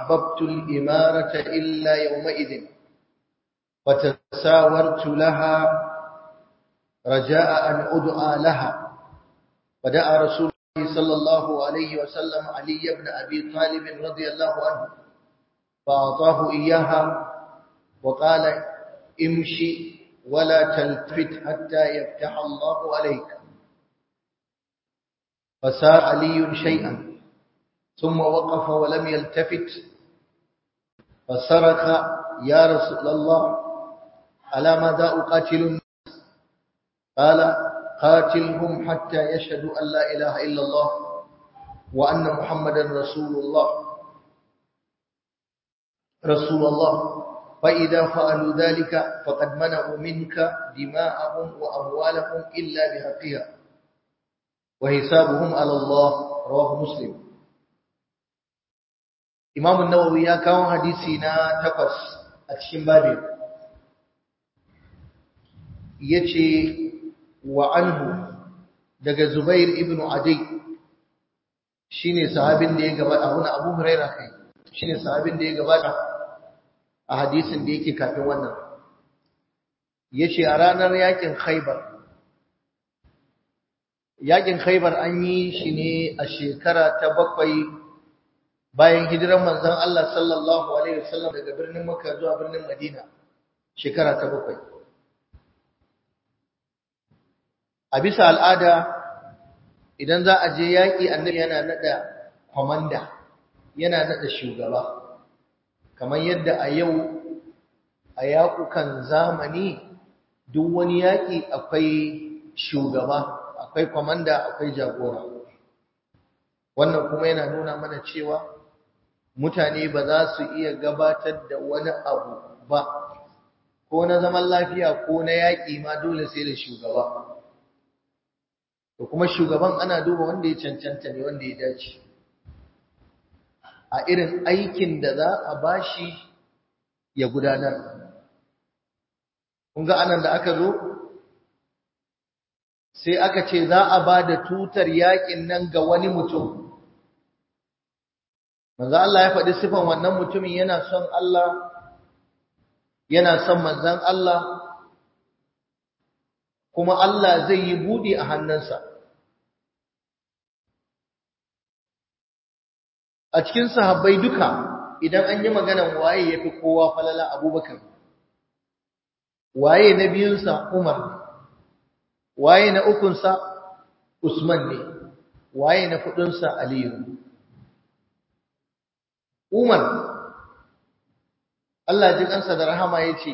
أحببت الإمارة إلا يومئذ فتساورت لها رجاء أن أدعى لها فدعا رسول الله صلى الله عليه وسلم علي بن أبي طالب رضي الله عنه فأعطاه إياها وقال امشي ولا تلتفت حتى يفتح الله عليك فسار علي شيئا ثم وقف ولم يلتفت فصرخ يا رسول الله على ماذا أقاتل الناس قال قاتلهم حتى يشهدوا أن لا إله إلا الله وأن محمدا رسول الله رسول الله فإذا فعلوا ذلك فقد منعوا منك دماءهم وأموالهم إلا بحقها وحسابهم على الله رواه مسلم Imam Nawawi ya kawo hadisi na takwas a cikin babin yace wa anhu daga Zubair ibn Adi shine sahabin da ya gabata Abu Abu Hurairah kai shine sahabin da ya gabata a hadisin da yake kafin wannan yace a ranar yakin Khaibar yakin Khaibar an yi shi ne a shekara ta bakwai bayan hijiran manzon Allah sallallahu alaihi wasallam daga birnin Makka zuwa birnin Madina shekara ta bakwai a bisa al'ada idan za a je yaƙi annabi yana nada komanda yana nada shugaba kamar yadda a yau a yaƙukan zamani duk wani yaƙi akwai shugaba akwai komanda akwai jagora wannan kuma yana nuna mana cewa mutane ba za su iya gabatar da wani abu ba ko na zaman lafiya ko na yaƙi ma dole sai da shugaba to kuma shugaban ana duba wanda ya cancanta ne wanda ya dace a irin aikin da za a bashi ya gudanar kun ga anan da aka zo sai aka ce za a ba da tutar yaƙin nan ga wani mutum manzo Allah ya faɗi sifan wannan mutumin yana son Allah yana son manzon Allah kuma Allah zai yi buɗi a hannunsa a cikin sahabbai duka idan an yi maganan waye yafi kowa falala Abubakar waye na biyunsa Umar waye na ukunsa Usman ne waye na fudunsa Aliyu Umar Allah ji kansa da rahama yace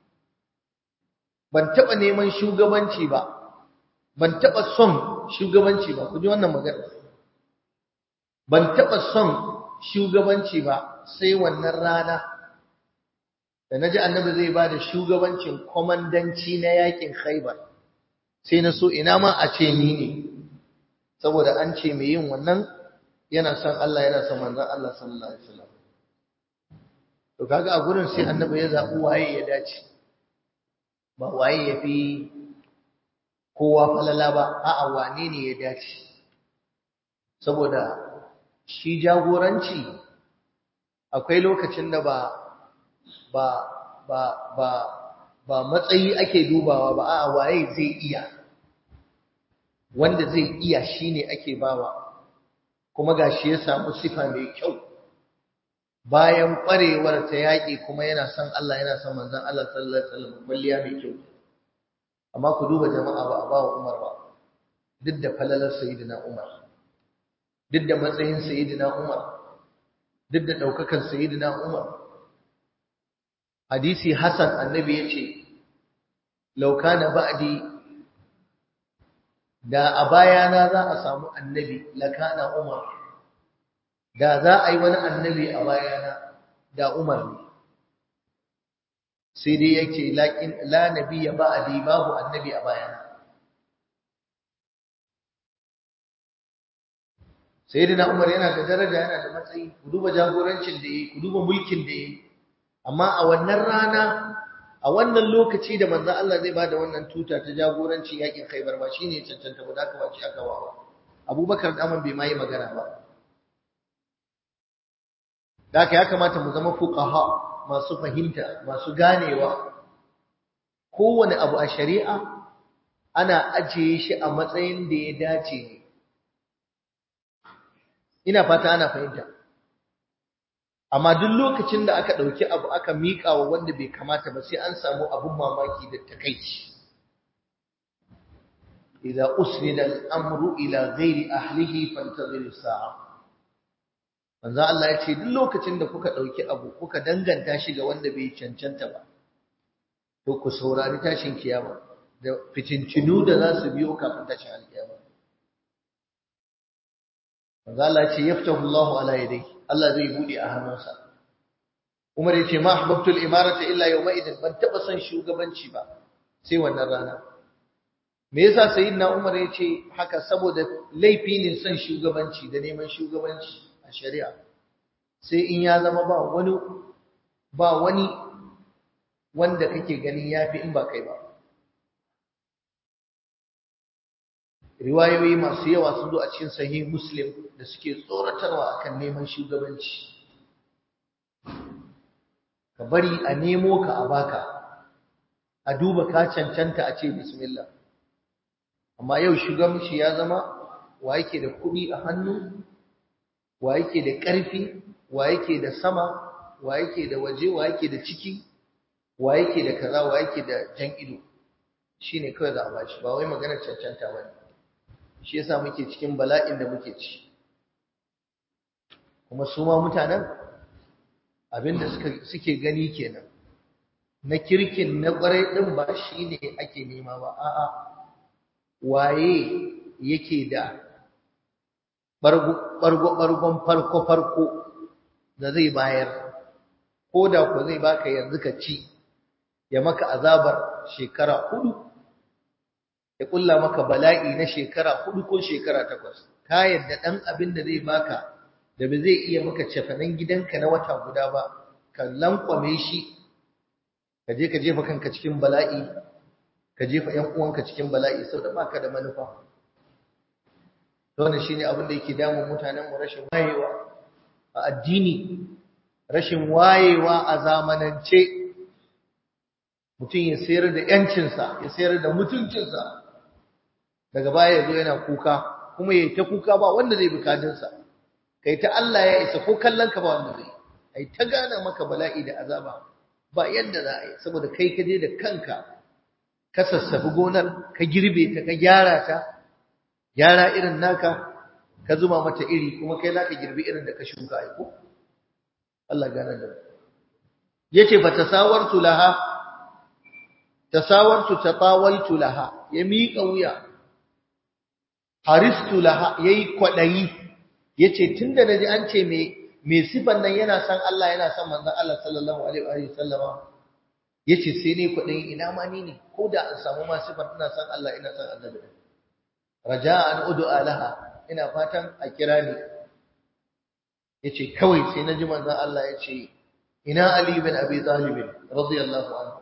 ban taba neman shugabanci ba ban taba son shugabanci ba ku ji wannan magana ban taba son shugabanci ba sai wannan rana da naji annabi zai bada shugabancin komandanci na yakin Khaibar sai na so ina ma a ce ni ne saboda an ce mai yin wannan yana son Allah yana son manzon Allah sallallahu alaihi wasallam to kaga a gurin sai annabi ya zabi waye ya dace ba waye ya fi kowa falala ba a'a wane ne ya dace saboda shi jagoranci akwai lokacin da ba ba ba ba ba matsayi ake dubawa ba a'a waye zai iya wanda zai iya shine ake bawa kuma gashi ya samu sifa mai kyau bayan kwarewar ta yaki kuma yana son Allah yana son manzon Allah sallallahu alaihi wasallam kulliya mai kyau amma ku duba jama'a ba a bawa Umar ba duk da falalar sayyidina Umar duk da matsayin sayyidina Umar duk da daukakan sayyidina Umar hadisi Hassan annabi yace law kana ba'di da a bayana za a samu annabi lakana Umar da za a yi wani annabi a bayana da Umar ne sai dai yake lakin la nabiyya ba'di babu annabi a bayana sayyidina Umar yana da daraja yana da matsayi ku duba jagorancin da yake ku duba mulkin da yake amma a wannan rana a wannan lokaci da manzon Allah zai bada wannan tuta ta jagoranci yakin Khaibar ba shine cancanta ba ka wace aka wawa Abubakar da Amman bai mai magana ba da haka ya kamata mu zama fuqaha masu fahimta masu ganewa kowane abu a shari'a ana ajiye shi a matsayin da ya dace ne ina fata ana fahimta amma duk lokacin da aka ɗauki abu aka miƙa wa wanda bai kamata ba sai an samu abun mamaki da takaici idza usnida al-amru ila ghairi ahlihi fantazir as-sa'a manzo Allah ya ce duk lokacin da kuka ɗauki abu kuka danganta shi ga wanda bai cancanta ba to ku saurari tashin kiyama da fitincinu da za su biyo kafin tashin alkiyama manzo Allah ya ce yaftahu Allahu ala yadayhi Allah zai bude a hannunsa Umar ya ce ma ahbabtul imarata illa yawma idin ban taba son shugabanci ba sai wannan rana me yasa sayyidina Umar ya ce haka saboda laifi ne son shugabanci da neman shugabanci a shari'a sai in ya zama ba wani ba wani wanda kake ganin yafi in ba kai ba riwayoyi masu yawa sun zo a cikin sahih muslim da suke tsoratarwa akan neman shugabanci ka bari a nemo ka a baka a duba ka cancanta a ce bismillah amma yau shugabanci ya zama wa yake da kuɗi a hannu wa yake da ƙarfi wa yake da sama wa yake da waje wa yake da ciki wa yake da kaza wa yake da jan ido shine kawai za a bashi ba wai maganar cancanta ba ne shi yasa muke cikin bala'in da muke ci kuma su ma mutanen abinda suka suke gani kenan na kirkin na kwarai din ba shine ake nema ba a'a waye yake da bargo bargon farko farko da zai bayar ko da ko zai baka yanzu ka ci ya maka azabar shekara hudu ya kulla maka bala'i na shekara hudu ko shekara takwas ka yadda dan abin da zai baka da ba zai iya maka cefanen gidanka na wata guda ba ka lankwame shi ka je ka jefa kanka cikin bala'i ka jefa ƴan uwanka cikin bala'i saboda baka da manufa to wannan shine abin da yake damun mutanen mu rashin wayewa a addini rashin wayewa a zamanance mutum ya sayar da yancinsa ya sayar da mutuncinsa daga baya ya zo yana kuka kuma ya ta kuka ba wanda zai bukadinsa kai ta Allah ya isa ko kallon ka ba wanda zai ai ta gana maka bala'i da azaba ba yadda za a yi saboda kai ka je da kanka ka sassafi gonar ka girbe ta ka gyara ta gyara irin naka ka zuma mata iri kuma kai za ka girbi irin da ka shuka ai ko Allah gane da yace fa tasawartu laha tasawartu tatawaltu laha ya miƙa wuya haristu laha yayi kwadayi yace tunda naji an ce me me sifan nan yana san Allah yana san manzon Allah sallallahu alaihi wa sallama yace sai ne kwadayi ina ma ni ne ko da an samu ma sifan ina san Allah ina san annabi raja'an ud'a laha ina fatan a kira ni yace kawai sai naji manzon Allah yace ina Ali bin Abi Talib radiyallahu anhu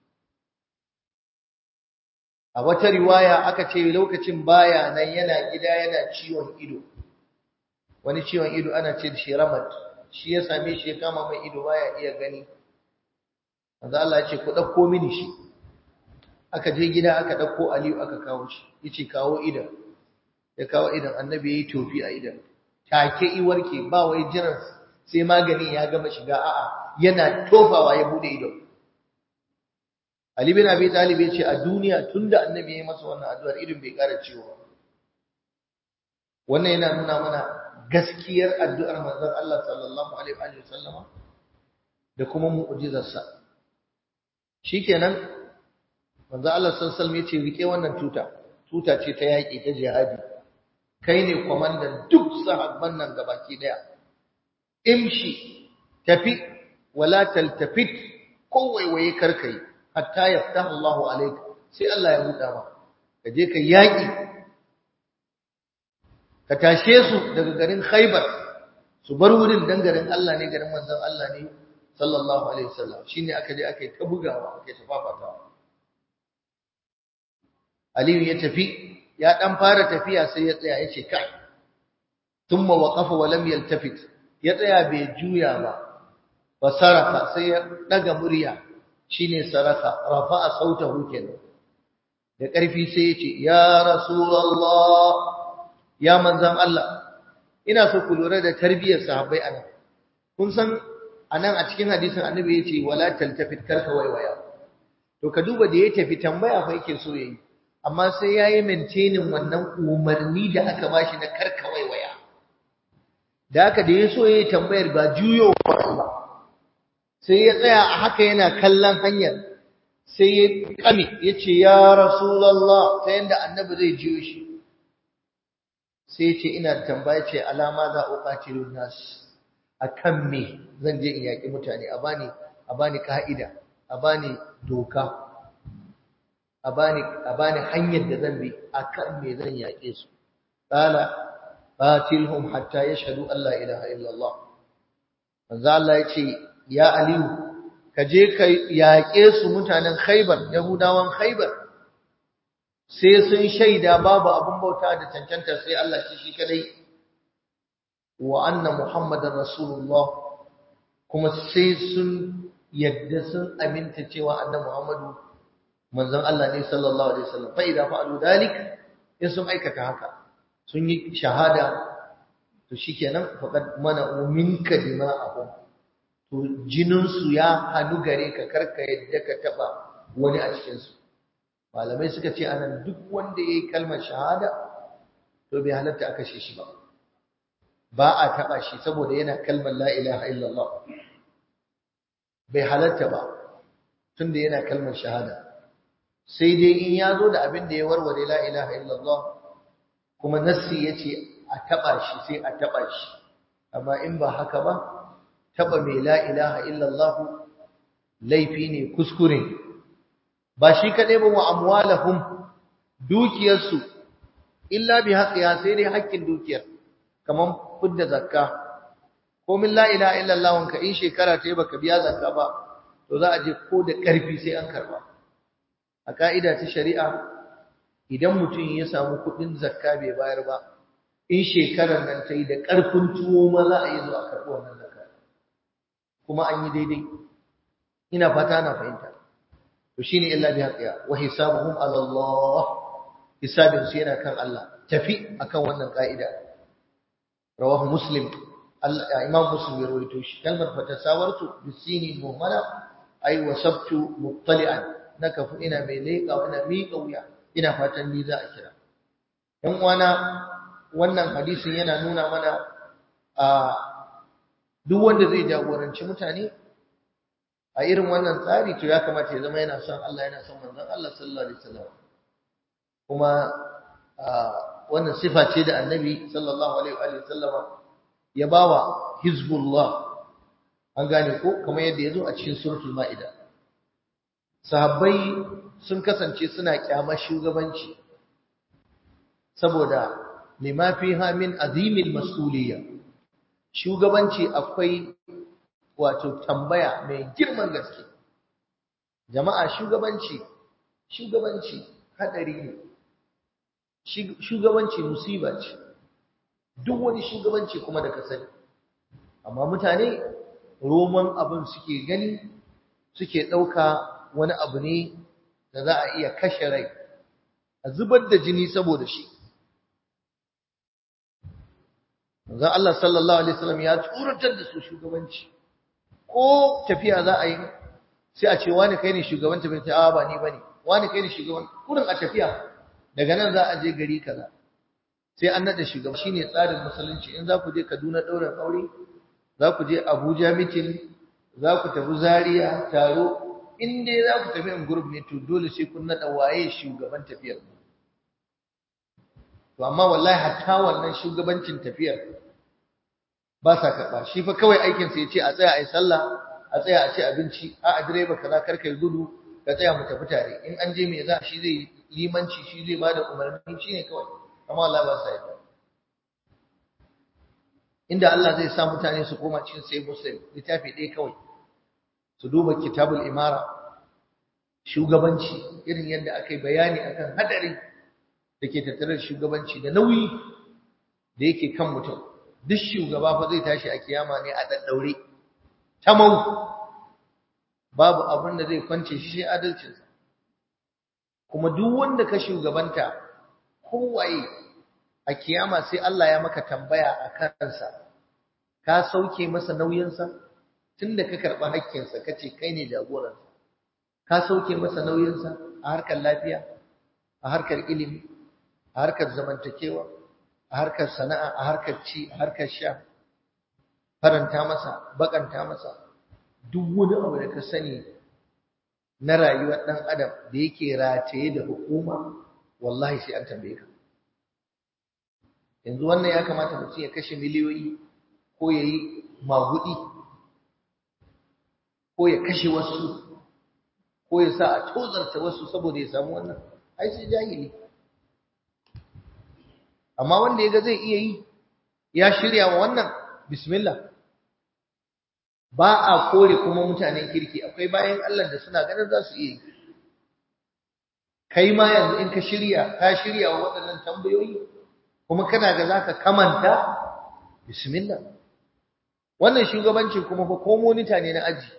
a wata riwaya aka ce lokacin baya nan yana gida yana ciwon ido wani ciwon ido ana ce da shi ramat shi ya same shi ya kama mai ido baya iya gani manzo Allah ya ce ku dauko mini shi aka je gida aka dauko Aliyu aka kawo shi yace kawo idan ya kawo idan annabi yayi tofi a idan take i warke ba wai jiran sai magani ya gama shiga a'a yana tofawa ya bude ido Ali bin Abi Talib ya ce a duniya tunda annabi ya yi masa wannan addu'ar irin bai ƙara ciwo ba. Wannan yana nuna mana gaskiyar addu'ar manzon Allah sallallahu alaihi wa sallama da kuma mu'jizarsa. Shikenan manzon Allah sallallahu alaihi wasallam ya ce rike wannan tuta, tuta ce ta yaƙi ta jihadi. Kai ne kwamandan duk sahabban nan gabaki daya. Imshi tafi wala taltafit ko waiwaye karkai. hatta yaftahu Allah alayka sai Allah ya buɗa ma ka je ka yaki ka tashe su daga garin Khaibar su bar wurin dan garin Allah ne garin manzon Allah ne sallallahu alaihi wasallam shine aka je aka yi ta bugawa aka yi ta fafatawa Aliyu ya tafi ya dan fara tafiya sai ya tsaya yace kai thumma waqafa wa lam yaltafit ya tsaya bai juya ba fa saraka sai ya daga murya shine saraka rafa'a sautahu kenan da ƙarfi sai ya ce ya rasulullah ya manzan Allah ina so ku lura da tarbiyyar sahabbai anan kun san anan a cikin hadisin annabi yace wala taltafit karka waiwaya to ka duba da ya tafi tambaya fa yake so yayi amma sai yayi maintaining wannan umarni da aka bashi na karka waiwaya da haka da yaso yayi tambayar ba juyo ba sai ya tsaya a haka yana kallon hanyar sai ya kame yace ya rasulullah ta yanda annabi zai jiyo shi sai ya ce ina da tambaya ce alama za uqatilun nas akan me zan je in yaki mutane a bani a bani ka'ida a bani doka a bani a bani hanyar da zan bi akan me zan yake su qala qatilhum hatta yashhadu an la ilaha illa Allah manzo Allah ya ce ya aliyu ka je ka yaƙe su mutanen Khaibar Yahudawan Khaibar sai sun shaida babu abin bauta da cancanta sai Allah shi shi kadai wa anna muhammadar rasulullah kuma sai sun yadda sun aminta cewa annabi muhammadu manzon Allah ne sallallahu alaihi wasallam fa idza fa'alu dalik in sun aikata haka sun yi shahada to shikenan faqad mana minka dima'ahum to jinin su ya hanu gare ka karka yadda ka taba wani a cikin su malamai suka ce anan duk wanda yayi kalmar shahada to bai halatta aka kashe shi ba ba a taba shi saboda yana kalmar la ilaha illallah bai halatta ba tunda yana kalmar shahada sai dai in ya zo da abin da ya warware la ilaha illallah kuma nassi yace a taba shi sai a taba shi amma in ba haka ba taba mai la ilaha illallah laifi ne kuskure ba shi kaɗai ba wa amwalahum dukiyarsu illa bi haqqiha sai dai haƙƙin dukiyar kaman fidda zakka ko min la ilaha illallah wanka in shekara ta yi baka biya zakka ba to za a je ko da ƙarfi sai an karba a ka'ida ta shari'a idan mutum ya samu kuɗin zakka bai bayar ba in shekarar nan ta yi da ƙarfin tuwo ma za a yi zuwa karɓi wannan zakka kuma an yi daidai ina fata na fahimta to shine illa bi haqqiha wa hisabuhum ala Allah hisabin su yana kan Allah tafi akan wannan ka'ida rawahu muslim imam muslim ya rawaito shi kalmar fatasawartu bisini muhammala ay wasabtu muttali'an naka fu ina mai leƙa ina miƙa wuya ina fatan ni za a kira dan uwana wannan hadisin yana nuna mana a duk wanda zai jagoranci mutane a irin wannan tsari to ya kamata ya zama yana son Allah yana son manzon Allah sallallahu alaihi wasallam kuma wannan sifa ce da annabi sallallahu alaihi wasallama ya bawa hizbullah an gane ko kamar yadda yazo a cikin suratul maida sahabbai sun kasance suna kyamar shugabanci saboda lima fiha min azimil mas'uliyya shugabanci akwai wato tambaya mai girman gaske jama'a shugabanci shugabanci hadari ne shugabanci musiba ce duk wani shugabanci kuma da ka sani amma mutane roman abin suke gani suke ɗauka wani abu ne da za a iya kashe rai a zubar da jini saboda shi Manzon Allah sallallahu alaihi wasallam ya tsoratar da su shugabanci ko tafiya za a yi sai a ce wani kai ne shugaban tafiya ce a ba ni bane wani kai ne shugaban kurin a tafiya daga nan za a je gari kaza sai an nada shugaba shine tsarin musulunci in za ku je Kaduna ɗaurin aure za ku je Abuja meeting za ku tafi Zaria taro in dai za ku tafi in group ne to dole sai kun nada waye shugaban tafiyar to amma wallahi hatta wannan shugabancin tafiyar ba sa karɓa shi fa kawai aikinsa ya ce a tsaya a yi sallah a tsaya a ci abinci a a direba kaza kar kai gudu ka tsaya mu tafi tare in an je me za shi zai limanci shi zai bada umarni shi ne kawai amma Allah ba sa yi inda Allah zai sa mutane su koma cikin sai muslim littafi ɗaya kawai su duba kitabul imara shugabanci irin yadda aka yi bayani akan hadari da ke tattare da shugabanci da nauyi da yake kan mutum duk shugaba fa zai tashi a kiyama ne a daddaure tamau babu abin da zai kwance shi sai adalcinsa kuma duk wanda ka shugabanta kowaye a kiyama sai Allah ya maka tambaya a kansa ka sauke masa nauyinsa tunda ka karɓi haƙƙinsa ka ce kai ne jagoransa ka sauke masa nauyinsa a harkar lafiya a harkar ilimi a harkar zamantakewa a harkar sana'a a harkar ci a harkar sha faranta masa bakanta masa duk wani abu da ka sani na rayuwar ɗan adam da yake rataye da hukuma wallahi sai an tambaye ka yanzu wannan ya kamata mutum ya kashe miliyoyi ko ya yi magudi ko ya kashe wasu ko ya sa a tozarta wasu saboda ya samu wannan ai sai jahili amma wanda ya ga zai iya yi ya shirya wa wannan bismillah ba a kore kuma mutanen kirki akwai bayan Allah da suna ganin za su iya yi kai ma yanzu in ka shirya ka shirya wa waɗannan tambayoyi kuma kana ga zaka kamanta bismillah wannan shugabancin kuma fa ko monita ne na aji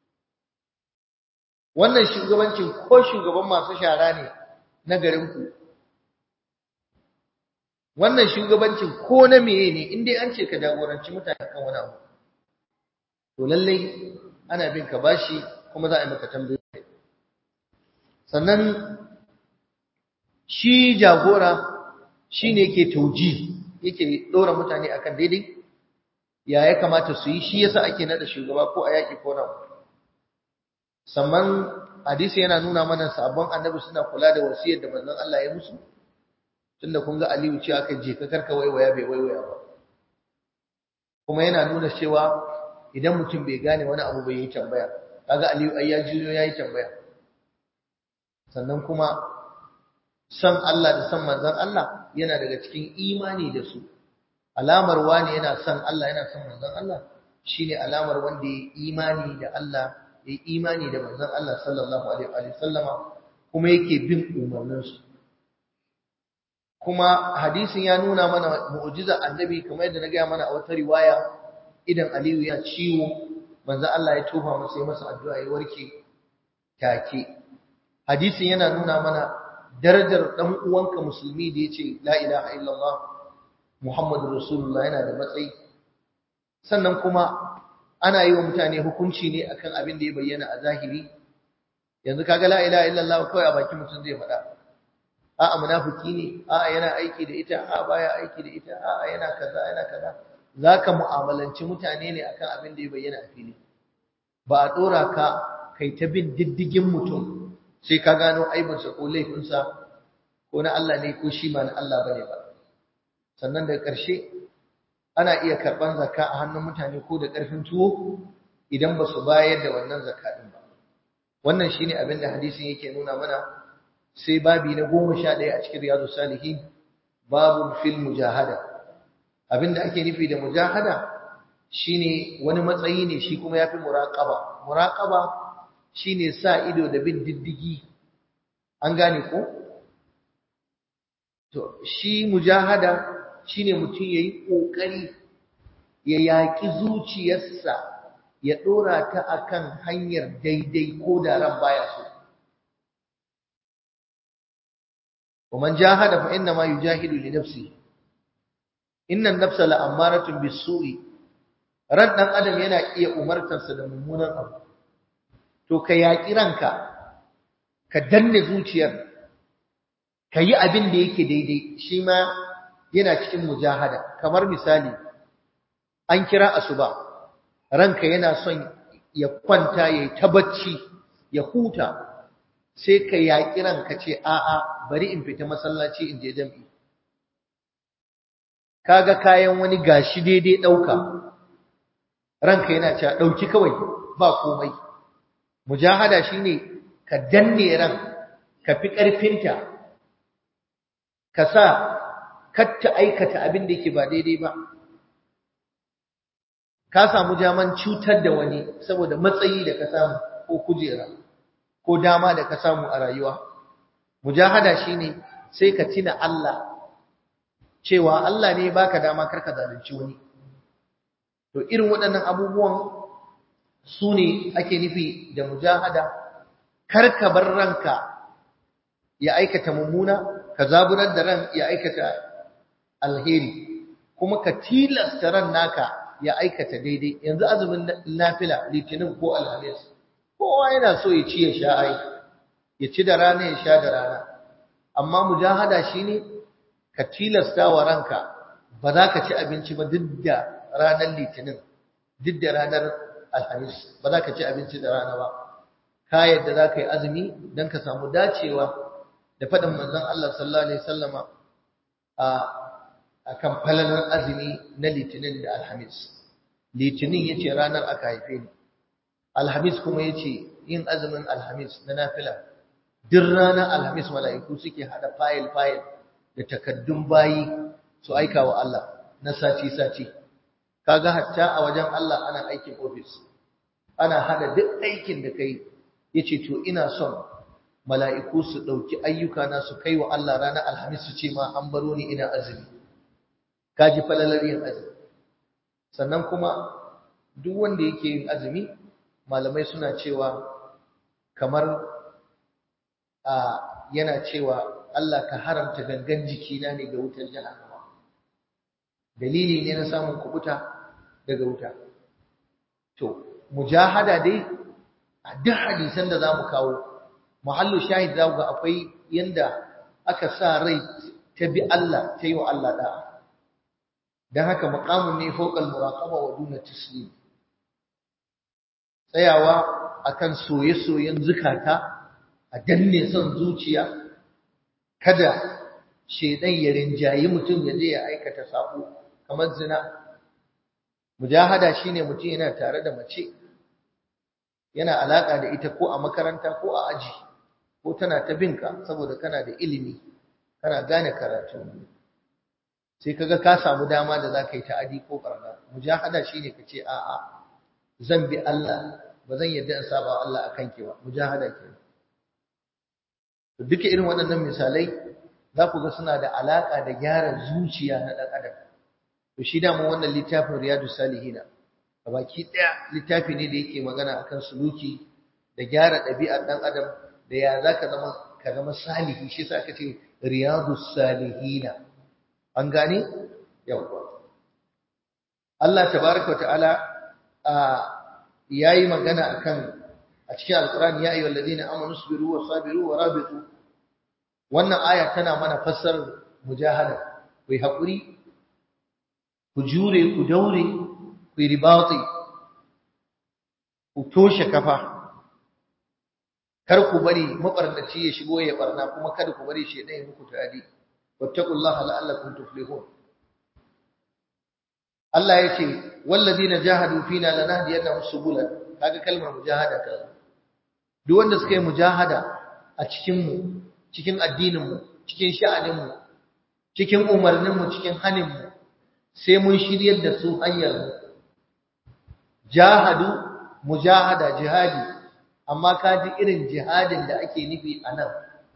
wannan shugabancin ko shugaban masu shara ne na garin ku wannan shugabancin ko na meye ne in dai an ce ka jagoranci mutane kan wani abu to lallai ana bin ka bashi kuma za a yi maka tambayoyi sannan shi jagora shine yake tauji yake dora mutane akan daidai ya ya kamata su yi shi yasa ake nada shugaba ko a yaki ko nan sannan hadisi yana nuna mana sabon annabi suna kula da wasiyar da manzon Allah ya musu tunda kun ga Aliyu ce aka je ka karka waiwaya bai waiwaya ba kuma yana nuna cewa idan mutum bai gane wani abu bai yi tambaya kaga Aliyu ai ya jiyo yayi tambaya sannan kuma san Allah da san manzon Allah yana daga cikin imani da su alamar wani yana san Allah yana san manzon Allah shine alamar wanda ya imani da Allah ya imani da manzon Allah sallallahu alaihi wa sallama kuma yake bin umarninsu kuma hadisin ya nuna mana mu'jiza annabi kamar yadda na gaya mana a wata riwaya idan Aliyu ya ciwo manzo Allah ya tofa masa masa addu'a ya warke take hadisin yana nuna mana darajar dan uwanka musulmi da yace la ilaha illallah muhammadur rasulullah yana da matsayi sannan kuma ana yi wa mutane hukunci ne akan abin da ya bayyana a zahiri yanzu kaga la ilaha illallah kawai a bakin mutum zai faɗa a'a munafiki ne a'a yana aiki da ita a'a baya aiki da ita a'a yana kaza yana kaza zaka mu'amalanci mutane ne akan abin da ya bayyana a fili ba a dora ka kai ta bin diddigin mutum sai ka gano aibinsa ko laifinsa ko na Allah ne ko shi ba na Allah bane ba sannan daga ƙarshe ana iya karɓan zakka a hannun mutane ko da ƙarfin tuwo idan ba su bayar da wannan zakka din ba wannan shine abin da hadisin yake nuna mana sai babi na goma sha ɗaya a cikin riyadu salihin babu fil mujahada abinda ake nufi da mujahada shine wani matsayi ne shi kuma yafi muraqaba muraqaba shine sa ido da bin diddigi an gane ko to shi mujahada shine mutum yayi kokari ya yaki zuciyarsa ya dora ta akan hanyar daidai ko da ran baya so ومن جاهد فإنما يجاهد لنفسه إن النفس لأمارة بالسوء ran dan adam yana iya umartarsa da mummunan abu to ka yaki ranka ka danne zuciyar ka yi abin da yake daidai shi ma yana cikin mujahada kamar misali an kira asuba ranka yana son ya kwanta ya yi ta bacci ya huta sai ka yaƙi ranka ce a'a bari in fita masallaci in je jam'i kaga kayan wani gashi daidai ɗauka ranka yana cewa ɗauki kawai ba komai mujahada shine ka danne ran ka fi ƙarfinta ka sa katta aikata abin da yake ba daidai ba ka samu jaman cutar da wani saboda matsayi da ka samu ko kujera ko dama da ka samu a rayuwa mujahada shine sai ka tina Allah cewa Allah ne baka dama karka zalunci wani to irin waɗannan abubuwan su ne ake nufi da mujahada kar ka bar ranka ya aikata mummuna ka zaburar da ran ya aikata alheri kuma ka tilasta ran naka ya aikata daidai yanzu azumin nafila litinin ko alhamis kowa yana so ya ci ya sha ai ya ci da rana ya sha da rana amma mujahada shine ka tilasta wa ranka ba za ka ci abinci ba duk da ranar litinin duk da ranar alhamis ba za ka ci abinci da rana ba ka yadda za ka yi azumi don ka samu dacewa da faɗin manzon Allah sallallahu alaihi wasallama a kan falalar azumi na litinin da alhamis litinin ya ce ranar aka haife ni alhamis kuma ya ce yin azumin alhamis na nafila duk ranar alhamis mala'iku suke haɗa fayil-fayil da takaddun bayi su aika wa Allah na sati-sati kaga hatta a wajen Allah ana aikin ofis ana hada duk aikin da kai yace to ina son mala'iku su dauki ayyuka na su kai wa Allah ranar alhamis su ce ma an baro ni ina azumi kaji falalar yin azumi sannan kuma duk wanda yake yin azumi malamai suna cewa kamar a yana cewa Allah ka haramta gangan jikina ne ga wutar jahannama dalili ne na samun kubuta daga wuta to mujahada dai a duk hadisan da zamu kawo muhallu shahid za ga akwai yanda aka sa rai ta bi Allah ta yi wa Allah da'a dan haka maqamun ne fawqal muraqaba wa duna taslim tsayawa akan soye-soyen zukata a danne son zuciya kada shedan ya rinjayi mutum ya je ya aikata sabo kamar zina mujahada shine mutum yana tare da mace yana alaka da ita ko a makaranta ko a aji ko tana ta binka saboda kana da ilimi kana gane karatu sai kaga ka samu dama da zaka yi ta'adi ko barna mujahada shine kace a a zan bi Allah ba zan yarda in saba Allah akan ki ba mujahada kenan duka irin waɗannan misalai za ku ga suna da alaƙa da gyara zuciya na ɗan adam to shi da mu wannan littafin riyadu salihina a baki ɗaya littafi ne da yake magana akan suluki da gyara ɗabi'ar ɗan adam da ya za ka zama ka zama salihi shi sa aka ce riyadu salihina an gane yawwa Allah tabaraka wa ta'ala yayi magana akan a cikin alqur'ani ya ayyuhal ladina amanu sabiru wa sabiru wa rabitu wannan aya tana mana fassarar mujahada ku yi hakuri ku jure ku daure ku yi ribati ku toshe kafa kar ku bari mabarnaci ya shigo ya barna kuma kada ku bari shedan ya muku tadi wattaqullaha la'allakum tuflihun Allah ya ce walladina jahadu fina lanahdiyannahum subulan kaga kalmar mujahada ka duk wanda suka yi mujahada a cikin mu cikin addinin mu cikin sha'anin mu cikin umarnin mu cikin hanin mu sai mun shiryar da su hanyar mu jahadu mujahada jihadi amma kaji irin jihadin da ake nufi anan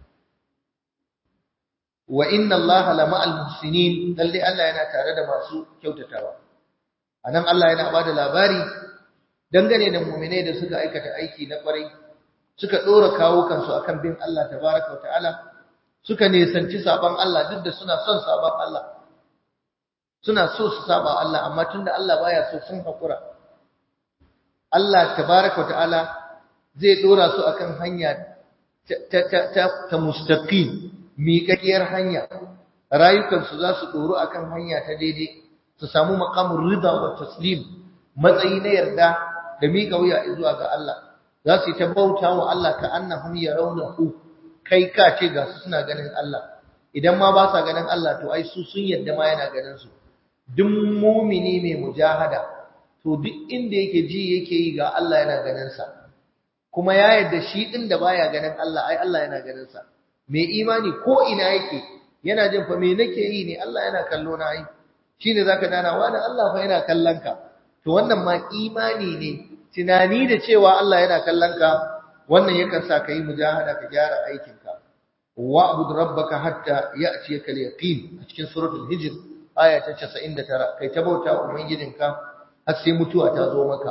wa inna allaha lama'al muhsinin lalle Allah yana tare da masu kyautatawa anan Allah yana bada labari dangane da mu'minai da suka aikata aiki na kwarai suka dora kawo kansu akan bin Allah tabaaraka ta'ala suka nisanci saban Allah duk da suna son saban Allah suna so su saba Allah amma tunda Allah baya so sun hakura Allah tabaaraka ta'ala zai dora su akan hanya ta ta ta, ta mustaqim miƙaƙiyar hanya rayukansu za su ɗoru akan hanya ta daidai su samu maqamul rida wa taslim matsayi na yarda da miƙa wuya zuwa ga Allah za su yi ta bauta wa Allah ka annahum yarawnahu kai ka ce ga su suna ganin Allah idan ma ba sa ganin Allah to ai su sun yarda ma yana ganin su duk mumini mai mujahada to duk inda yake ji yake yi ga Allah yana ganin sa kuma ya yarda shi din da baya ganin Allah ai Allah yana ganin sa mai imani ko ina yake yana jin fa me nake yi ne Allah yana kallo na ai shine zaka dana wani Allah fa yana kallon ka to wannan ma imani ne tunani da cewa Allah yana kallon ka wannan yakan sa kai mujahada ka gyara aikin ka wa'bud rabbaka hatta ya'tiyaka al-yaqin a cikin suratul hijr aya ta 99 kai ta bauta ubangijinka har sai mutuwa ta zo maka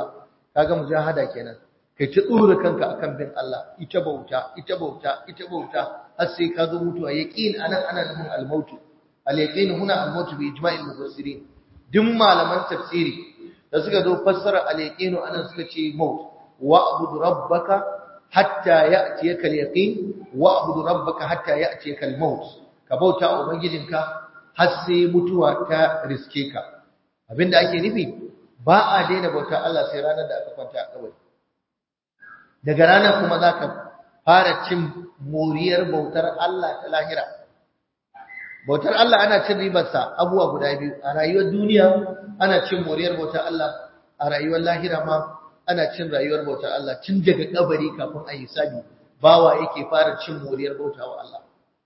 kaga mujahada kenan kai ta tsura kanka akan bin Allah ita bauta ita bauta ita bauta har sai ka zo mutuwa yaqin anan ana nufin al-maut al-yaqin huna al-maut bi ijma'il mufassirin duk malaman tafsiri da suka zo fassara al-yaqin anan suka ce maut wa'bud rabbaka hatta ya'tiyaka al-yaqin wa'bud rabbaka hatta ya'tiyaka al-maut ka bauta ubangijinka har sai mutuwa ta riske ka abinda ake nufi ba a daina bauta Allah sai ranar da aka kwanta a kabari daga ranar kuma za ka fara cin moriyar bautar Allah ta lahira bautar Allah ana cin ribarsa abubuwa guda biyu a rayuwar duniya ana cin moriyar bautar Allah a rayuwar lahira ma ana cin rayuwar bautar Allah tun daga kabari kafin a yi sabi bawa yake fara cin moriyar bautawa Allah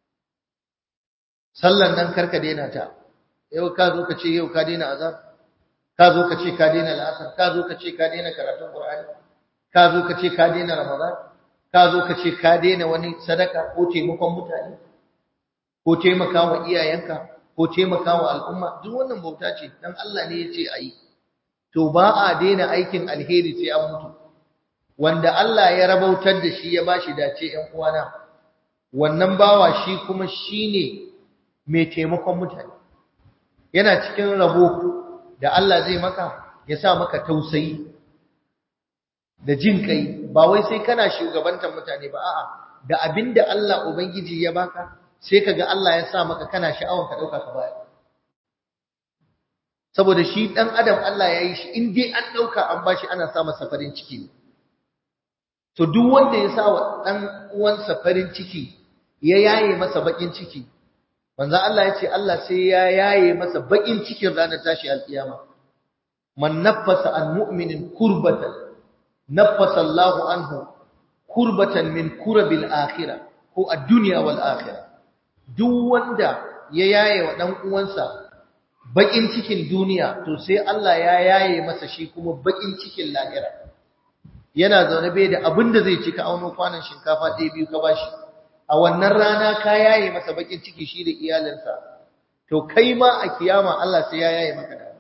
sallan nan karka daina ta yau ka zo ka ce yau ka daina azab ka zo ka ce ka daina la'asar ka zo ka ce ka daina karatun qur'ani ka zo ka ce ka daina ramadan ka zo ka ce ka daina wani sadaka ko taimakon mutane ko taimaka wa iyayenka ko taimaka wa al'umma duk wannan bauta ce dan Allah ne ya ce ayi to ba a daina aikin alheri sai an mutu wanda Allah ya rabautar da shi ya bashi dace ƴan uwana wannan bawa shi kuma shine mai taimakon mutane yana cikin rabo da Allah zai maka ya sa maka tausayi da jin kai ba wai sai kana shugabantar mutane ba a'a da abinda Allah ubangiji ya baka sai kaga Allah ya sa maka kana sha'awan ka dauka ka bayar saboda shi dan adam Allah ya yi shi in dai an dauka an bashi ana sa masa farin ciki to duk wanda ya sa wa dan uwansa farin ciki ya yaye masa bakin ciki manzo Allah ya ce Allah sai ya yaye masa bakin cikin ranar tashi alkiyama man naffasa an mu'minin kurbatan naffasa Allahu anhu kurbatan min kurabil akhirah ko ad-dunya wal akhirah duk wanda ya yaye wa dan uwansa bakin cikin duniya to sai Allah ya yaye masa shi kuma bakin cikin lahira yana zaune bai da abin da zai ci ka auno kwanan shinkafa ɗaya biyu ka bashi a wannan rana ka yaye masa bakin ciki shi da iyalinsa to kai ma a kiyama Allah sai ya yaye maka da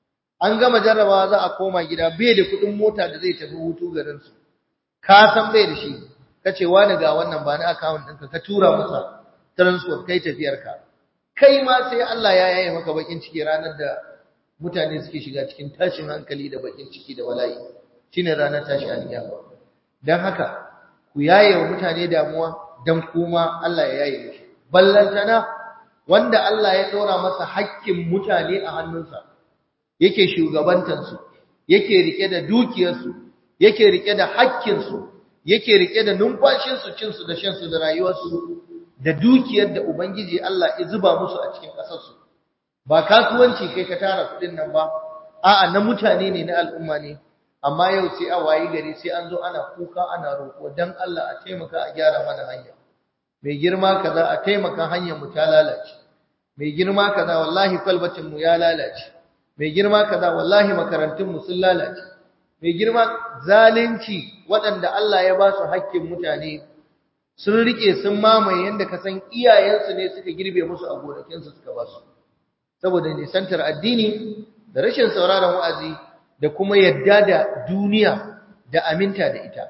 an gama jarrabawa za a koma gida bai da kuɗin mota da zai tafi hutu garin su ka san bai da shi kace wani ga wannan ba na account ɗinka ka tura masa transport kai tafiyarka kai ma sai Allah ya yaye maka bakin ciki ranar da mutane suke shiga cikin tashin hankali da bakin ciki da wala'i shine ranar tashi alkiyama dan haka ku yaye wa mutane damuwa dan kuma Allah ya yaye mishi ballantana wanda Allah ya dora masa haƙƙin mutane a hannunsa yake shugabantar su yake rike da dukiyar su yake rike da haƙƙin su yake rike da numfashin su cin su da shan su da rayuwar su da dukiyar da ubangiji Allah ya zuba musu a cikin ƙasar su ba kasuwanci kai ka tara kuɗin nan ba a'a na mutane ne na al'umma ne amma yau sai a wayi gari sai an zo ana kuka ana roƙo dan Allah a taimaka a gyara mana hanya mai girma kaza a taimaka hanyar mu ta lalace mai girma kaza wallahi kwalbatin mu ya lalace mai girma kaza wallahi makarantun mu sun lalace mai girma zalunci waɗanda Allah ya ba su haƙƙin mutane sun rike sun mamaye yanda ka san iyayensu ne suka girbe musu a gonakinsu suka ba su saboda nisantar addini da rashin sauraron wa'azi da kuma yadda da duniya da aminta da ita.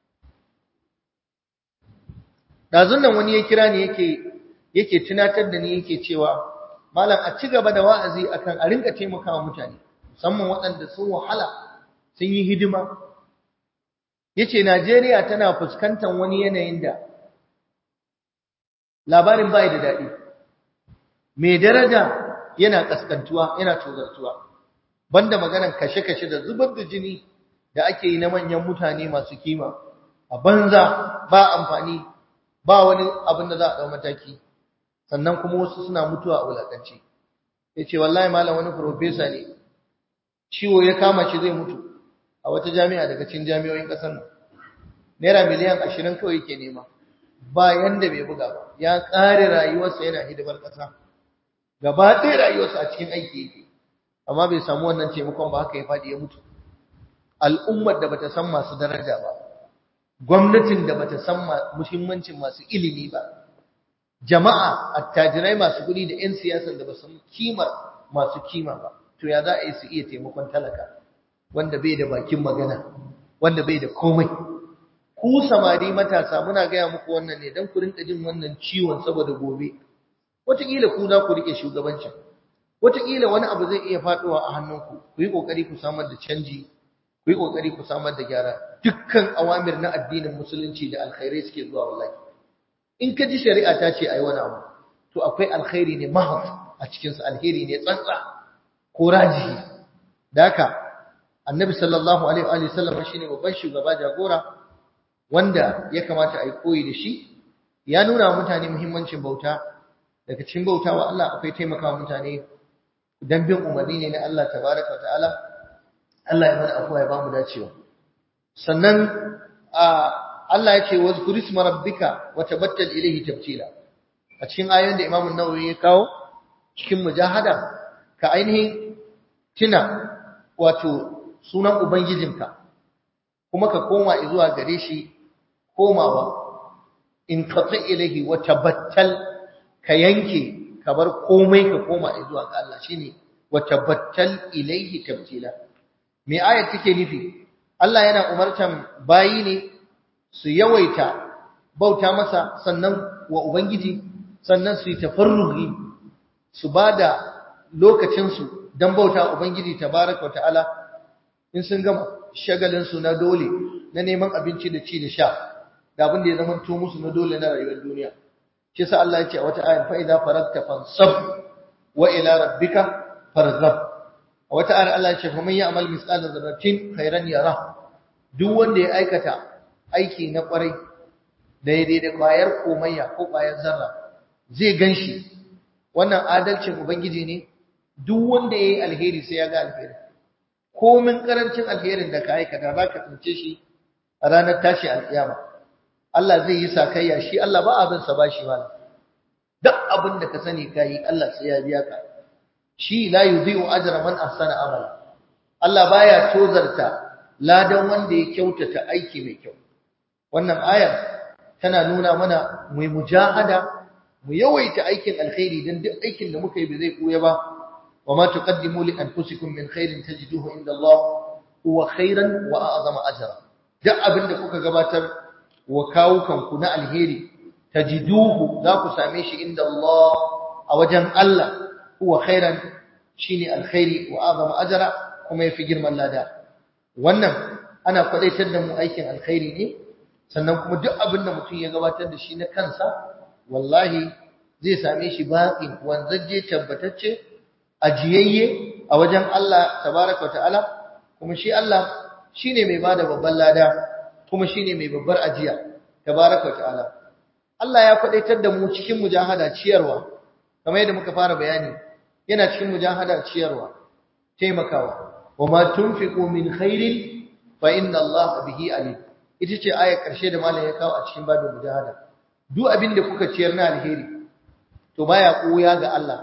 Ɗazun nan wani ya kira ni yake yake tunatar da ni yake cewa malam a ci gaba da wa'azi akan a rinka taimakawa mutane musamman waɗanda sun wahala sun yi hidima. Yace Najeriya tana fuskantar wani yanayin da labarin bai da daɗi. Mai daraja yana kaskantuwa yana tozartuwa. banda maganan kashe-kashe da zubar da jini da ake yi na manyan mutane masu kima a banza ba amfani ba wani abin da za a ɗau mataki sannan kuma wasu suna mutuwa a wulaƙance ya ce wallahi malam wani profesa ne ciwo ya kama shi zai mutu a wata jami'a daga cikin jami'o'in ƙasar nan naira miliyan ashirin kawai yake nema ba yanda bai buga ba ya ƙare rayuwarsa yana hidimar ƙasa gaba ɗaya rayuwarsa a cikin aiki yake amma bai samu wannan taimakon ba haka ya faɗi ya mutu al'ummar da bata san masu daraja ba gwamnatin da bata san muhimmancin masu ilimi ba jama'a attajirai masu kuɗi da 'yan siyasan da ba san kimar masu kima ba to ya za a yi su iya taimakon talaka wanda bai da bakin magana wanda bai da komai ku samari matasa muna gaya muku wannan ne don ku rinka jin wannan ciwon saboda gobe wataƙila ku za ku rike shugabancin wataƙila wani abu zai iya faɗuwa a hannunku ku yi ƙoƙari ku samar da canji ku yi ƙoƙari ku samar da gyara dukkan awamir na addinin musulunci da alkhairai suke zuwa wallahi in ka ji shari'a ta ce ayi wani abu to akwai alkhairi ne mahaf a cikinsa alheri ne tsantsa ko rajihi da haka annabi sallallahu alaihi wa sallam shine babban shugaba jagora wanda ya kamata a yi koyi da shi ya nuna wa mutane muhimmancin bauta daga cikin bauta wa Allah akwai taimakawa mutane dan bin umarni ne na Allah tabaraka ta'ala Allah ya mana afuwa ya bamu dacewa sannan Allah ya ce wazkur isma rabbika wa tabattal ilayhi tabtila a cikin ayoyin da Imam an-Nawawi ya kawo cikin mujahada ka ainihin tuna wato sunan ubangijinka kuma ka koma zuwa gare shi komawa in qati ilayhi wa tabattal ka yanke ka bar komai ka koma zuwa ga Allah shine wa tabattal ilayhi tabtila me ayat take nufi Allah yana umartan bayi ne su yawaita bauta masa sannan wa ubangiji sannan su yi tafarruhi su bada lokacin su dan bauta ubangiji tabaraka ta'ala in sun gama shagalin su na dole na neman abinci da ci da sha da abin da ya zama to musu na dole na rayuwar duniya shi sa Allah ya ce a wata ayar fa idza faragta fansab wa ila rabbika farghab a wata ayar Allah ya ce faman ya'mal misqala dharratin khairan yara duk wanda ya aikata aiki na kwarai daidai da kwayar komayya ko kwayar zarra zai ganshi wannan adalcin ubangiji ne duk wanda yayi alheri sai ya ga alheri komin karancin alherin da ka aikata zaka tsince shi a ranar tashi alkiyama Allah zai yi sakayya shi Allah ba abin sa bashi malam duk abin da ka sani kai Allah sai ya biya ka shi la yudhi'u ajra man ahsana amala Allah baya tozarta ladan wanda ya kyautata aiki mai kyau wannan ayar tana nuna mana mu mujahada mu yawaita aikin alkhairi dan duk aikin da muka yi ba zai koya ba wa ma tuqaddimu li anfusikum min khairin tajiduhu inda Allah huwa khairan wa a'zama ajra duk abin da kuka gabatar wa kawukanku na alheri tajiduhu za ku same shi inda Allah a wajen Allah huwa khairan shine alkhairi wa azama ajra kuma yafi girman lada wannan ana kwadaitar da mu aikin alkhairi ne sannan kuma duk abin da mutum ya gabatar da shi na kansa wallahi zai same shi baqin wanzaje tabbatacce ajiyayye a wajen Allah tabaraka ta'ala kuma shi Allah shine mai bada babban lada kuma shine mai babbar ajiya tabaraka ta'ala Allah ya kwadaitar da mu cikin mujahada ciyarwa kamar yadda muka fara bayani yana cikin mujahada ciyarwa taimakawa wama tunfiqu min khairin fa inna Allah bihi alim ita ce ayar karshe da malam ya kawo a cikin babin mujahada duk abin da kuka ciyar na alheri to baya koya ga Allah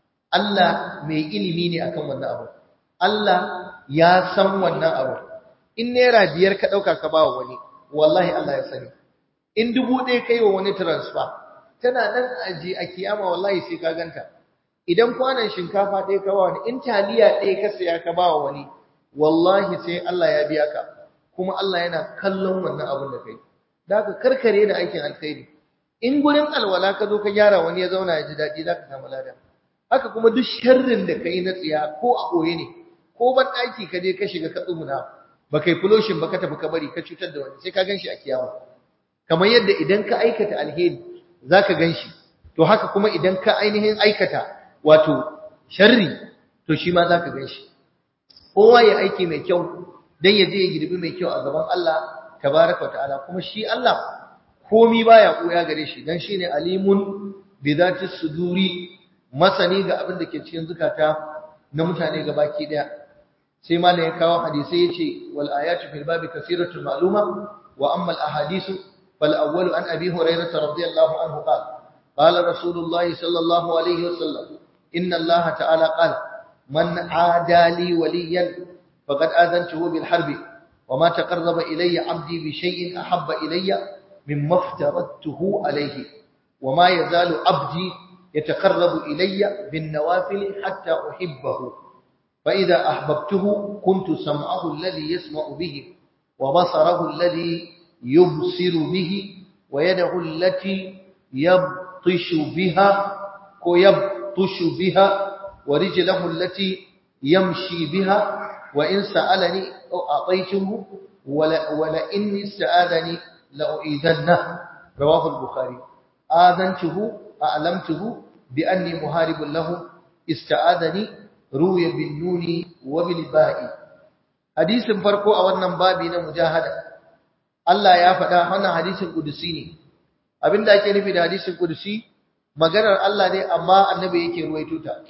Allah mai ilimi ne akan wannan abu Allah ya san wannan abu in naira biyar ka dauka ka bawa wani wallahi Allah ya sani in dubu ɗaya kai wa wani transfer tana nan aji a kiyama wallahi sai ka ganta idan kwanan shinkafa ɗaya ka ba wani in taliya ɗaya ka saya ka ba wani wallahi sai Allah ya biya ka kuma Allah yana kallon wannan abin da kai da ka karkare da aikin alkhairi in gurin alwala ka zo ka gyara wani ya zauna ya ji daɗi za ka samu lada haka kuma duk sharrin da ka yi na tsiya ko a ɓoye ne ko ban ɗaki ka je ka shiga ka tsuguna ba kai fuloshin ba ka tafi ka bari ka cutar da wani sai ka gan shi a kiyama kamar yadda idan ka aikata alheri za ka gan shi to haka kuma idan ka ainihin aikata wato sharri to shi ma za ka gan shi kowa ya aiki mai kyau don ya je ya girbi mai kyau a gaban Allah tabaraka wa ta'ala kuma shi Allah komi baya koya gare shi dan shine alimun bi zati suduri masani ga abin da ke cikin zukata na mutane gabaki daya sai malam ya kawo hadisi yace wal ayatu fil babi kaseeratul ma'luma wa amma al ahadithu fal awwalu an abi hurairah radiyallahu anhu qala qala rasulullah sallallahu alayhi wasallam inna allah ta'ala qala man aada li waliyan faqad adantuhu bil harbi وما تقرب إلي عبدي بشيء أحب إلي مما افترضته عليه وما يزال عبدي يتقرب إلي بالنوافل حتى أحبه fa idza ahbabtuhu kuntu sam'ahu alladhi yasma'u bihi wa basarahu alladhi yubsiru bihi wa yadahu allati yabtishu biha ko yabtushu biha wa rijluhu allati yamshi biha wa in sa'alani a'taytuhu wala wala in ista'adani la'u'idanna rawahu al-bukhari adantuhu a'lamtuhu bi anni muharibun lahu ista'adani ruya bin nuni wa bil ba'i hadisin farko a wannan babi na mujahada Allah ya faɗa wannan hadisin kudusi ne abinda ake nufi da hadisin kudusi maganar Allah ne amma annabi yake ruwaito ta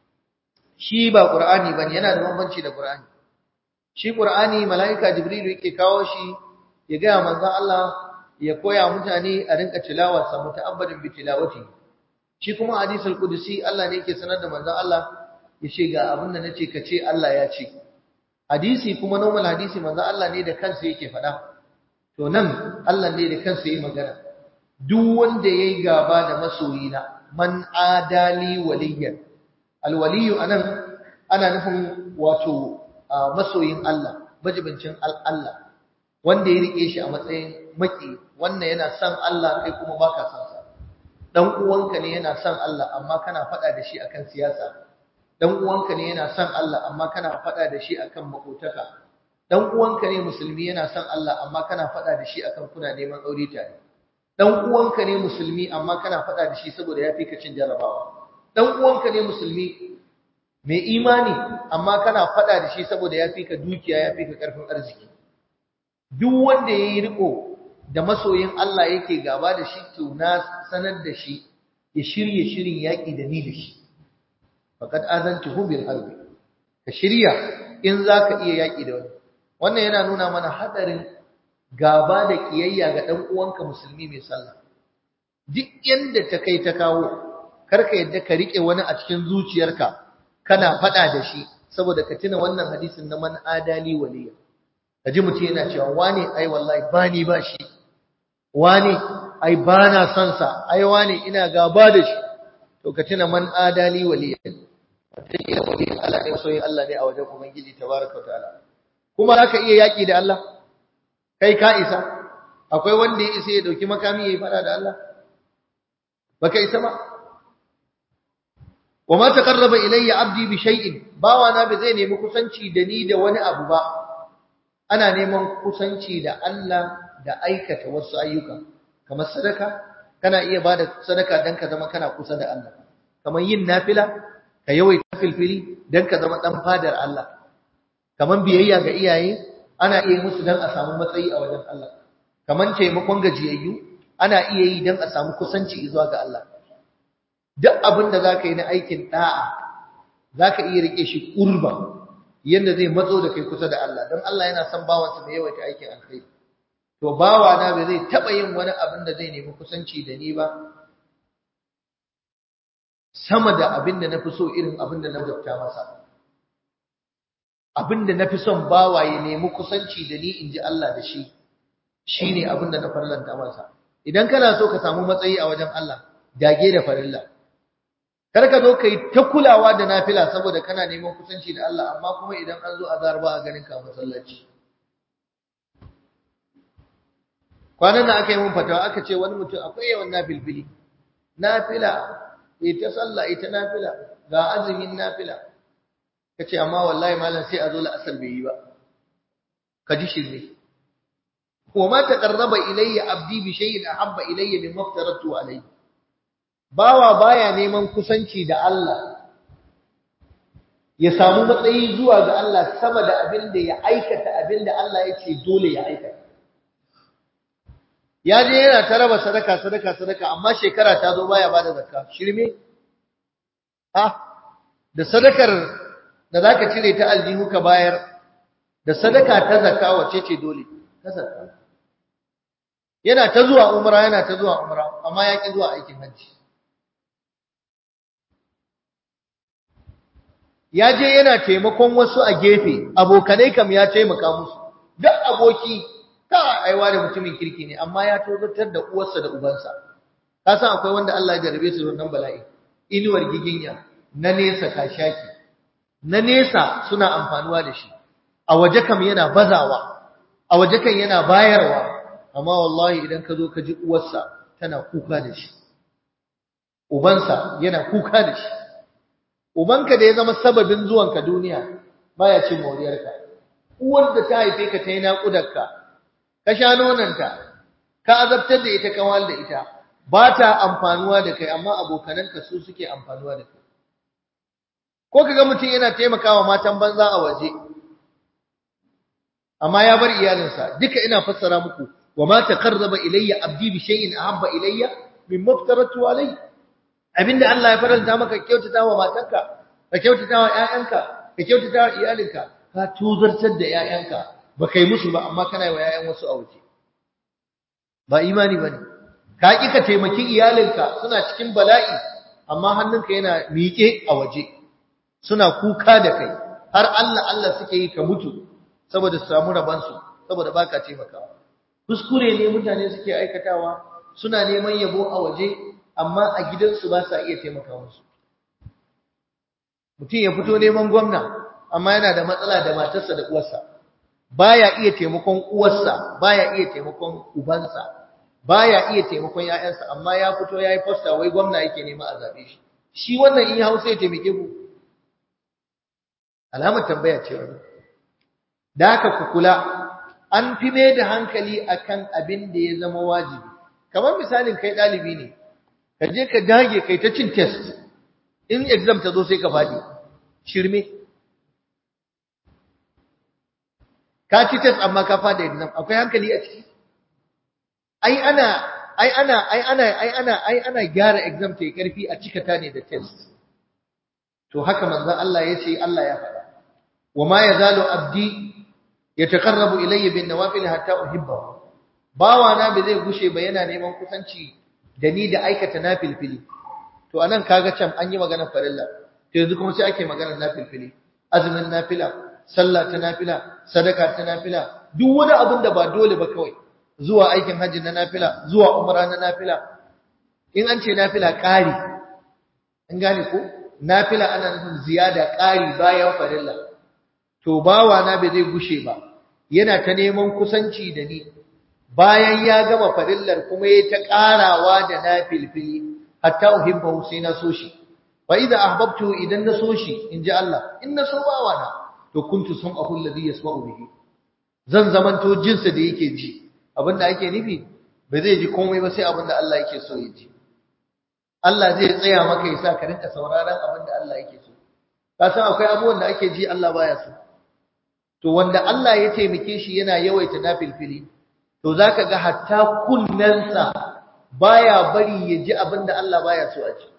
shi ba qur'ani bane yana da bambanci da qur'ani shi qur'ani malaika jibril yake kawo shi ya ga manzon Allah ya koya mutane a rinka tilawar sa muta'abbadin bi tilawati shi kuma hadisul kudusi Allah ne yake sanar da manzon Allah ya ce ga abin da nace ka ce Allah ya ce hadisi kuma normal hadisi manzon Allah ne da kansa yake faɗa to nan Allah ne da kansa yi magana duk wanda yayi gaba da masoyina man adali waliyan alwaliyu anan ana nufin wato masoyin Allah majibincin Allah wanda ya rike shi a matsayin maki wannan yana son Allah kai kuma baka son sa dan uwanka ne yana son Allah amma kana faɗa da shi akan siyasa dan uwanka ne yana son Allah amma kana faɗa da shi akan makotaka dan uwanka ne musulmi yana son Allah amma kana faɗa da shi akan kuna neman aure tare dan uwanka ne musulmi amma kana faɗa da shi saboda yafi ka cin jarabawa dan uwanka ne musulmi mai imani amma kana faɗa da shi saboda yafi ka dukiya yafi ka karfin arziki duk wanda yayi riko da masoyin Allah yake gaba da shi to na sanar da shi ya shirye shirin yaki da ni da shi faqad azantuhu bil harbi ka shirya in zaka iya yaki da wani wannan yana nuna mana hadarin gaba da kiyayya ga dan uwanka musulmi mai sallah duk yanda ta kai ta kawo karka yadda ka rike wani a cikin zuciyarka kana fada da shi saboda ka tuna wannan hadisin na man adali waliya kaji mutum yana cewa wane ai wallahi bani ba shi wane ai bana son sa ai wane ina gaba da shi to ka tuna man adali waliya wataƙila waliyin Allah ne soyin Allah ne a wajen Ubangiji tabaraka wa ta'ala kuma haka iya yaƙi da Allah kai ka isa akwai wanda ya isa ya dauki makami yayi fada da Allah baka isa ba wama taqarraba ilayya abdi bi shay'in bawa na ba zai nemi kusanci da ni da wani abu ba ana neman kusanci da Allah da aikata wasu ayyuka kamar sadaka kana iya bada sadaka dan ka zama kana kusa da Allah kamar yin nafila ka yawaita filfili dan ka zama dan fadar Allah kamar biyayya ga iyaye ana iya musu dan a samu matsayi a wajen Allah kamar taimakon gajiyayyu ana iya yi dan a samu kusanci zuwa ga Allah duk abin da zaka yi na aikin da'a zaka iya rike shi kurba yanda zai matso da kai kusa da Allah dan Allah yana son bawansa da yawaita aikin alkhairi to bawa na bai zai taba yin wani abin da zai nemi kusanci da ni ba sama da abin da nafi so irin abin da na gabta masa abin da nafi son bawa ya nemi kusanci da ni inji Allah da shi shine abin da na farlanta masa idan kana so ka samu matsayi a wajen Allah dage da farilla kar ka zo kai ta kulawa da nafila saboda kana neman kusanci da Allah amma kuma idan an zo azhar ba a ganin ka masallaci kwanan nan aka yi mun fatawa aka ce wani mutum akwai yawan nafilfili nafila ita sallah ita nafila ga azumin nafila kace amma wallahi malam sai a zo la'asar bai yi ba ka ji shirme wa ma taqarraba ilayya abdi bi shay'in ahabba ilayya mimma aftaratu alayhi bawa baya neman kusanci da Allah ya samu matsayi zuwa ga Allah sama da abin da ya aikata abin da Allah ya ce dole ya aikata ya je yana ta raba sadaka sadaka sadaka amma shekara ta zo baya bada zakka shirme ha da sadakar da zaka cire ta aljihu ka bayar da sadaka ta zakka wace ce dole ta zakka yana ta zuwa umra yana ta zuwa umra amma ya ki zuwa aikin hajji ya je yana taimakon wasu a gefe abokanai kam ya taimaka musu duk aboki ka aiwa da mutumin kirki ne amma ya tozartar da uwarsa da ubansa ka san akwai wanda Allah ya jarabe su da wannan bala'i inuwar giginya na nesa kashaki na nesa suna amfanuwa da shi a waje kam yana bazawa a waje kan yana bayarwa amma wallahi idan ka zo ka ji uwarsa tana kuka da shi ubansa yana kuka da shi ubanka da ya zama sababin zuwanka duniya baya cin moriyarka uwar da ta haife ka ta yi naƙudarka ka sha nonanta ka azabtar da ita ka wal da ita ba ta amfanuwa da kai amma abokananka su suke amfanuwa da kai ko kaga mutum yana taimakawa matan banza a waje amma ya bar iyalinsa duka ina fassara muku wa ma taqarraba ilayya abdi bi shay'in ahabba ilayya mimma aftaratu alayhi abinda Allah ya faranta maka kyautata wa matanka ka kyautata wa ƴaƴanka ka kyautata wa iyalinka ka tuzartar da ƴaƴanka ba kai musu ba amma kana yi wa ƴaƴan wasu a waje ba imani bane ka ki ka taimaki iyalinka suna cikin bala'i amma hannunka yana miƙe a waje suna kuka da kai har Allah Allah suke yi ka mutu saboda su samu rabansu saboda baka taimakawa kuskure ne mutane suke aikatawa suna neman yabo a waje amma a gidansu ba sa iya taimaka musu mutum ya fito neman gwamna amma yana da matsala da matarsa da uwarsa baya iya taimakon uwarsa baya iya taimakon ubansa baya iya taimakon ƴaƴansa amma ya fito yayi poster wai gwamna yake nema a zabe shi shi wannan in ya hausa ya taimake ku alamar tambaya ce wannan da haka ku kula an fi mai da hankali akan abin da ya zama wajibi kamar misalin kai ɗalibi ne ka je ka dage kai ta cin test in exam ta zo sai ka faɗi shirme ka ci test amma ka faɗi exam akwai hankali a ciki ai ana ai ana ai ana ai ana ai ana gyara exam ta yi karfi a cika ta ne da test to haka manzon Allah ya ce Allah ya faɗa wa ma yazalu abdi yataqarrabu ilayya bin nawafil hatta uhibbahu bawa na bai zai gushe ba yana neman kusanci da ni da aikata nafilfili to anan kaga can an yi magana farilla to yanzu kuma sai ake magana nafilfili azumin nafila sallah ta nafila sadaka ta nafila duk wani abin da ba dole ba kawai zuwa aikin hajji na nafila zuwa umra na nafila in an ce nafila ƙari in gane ko nafila ana nufin ziyada ƙari bayan farilla to bawa na bai zai gushe ba yana ta neman kusanci da ni bayan ya gama farillar kuma ya ta ƙarawa da nafilfili hatta uhibbahu sai na so shi fa idza ahbabtu idan na so shi inji Allah in na so bawa na to kuntu sam'ahu alladhi yasma'u bihi zan zamanto jinsa da yake ji abinda ake nufi ba zai ji komai ba sai abinda Allah yake so ya ji Allah zai tsaya maka ya sa ka rinka sauraron abinda Allah yake so ka san akwai abubuwan da ake ji Allah baya so to wanda Allah ya taimake shi yana yawaita nafilfili to zaka ga hatta kunnensa baya bari ya ji abinda Allah baya so a ji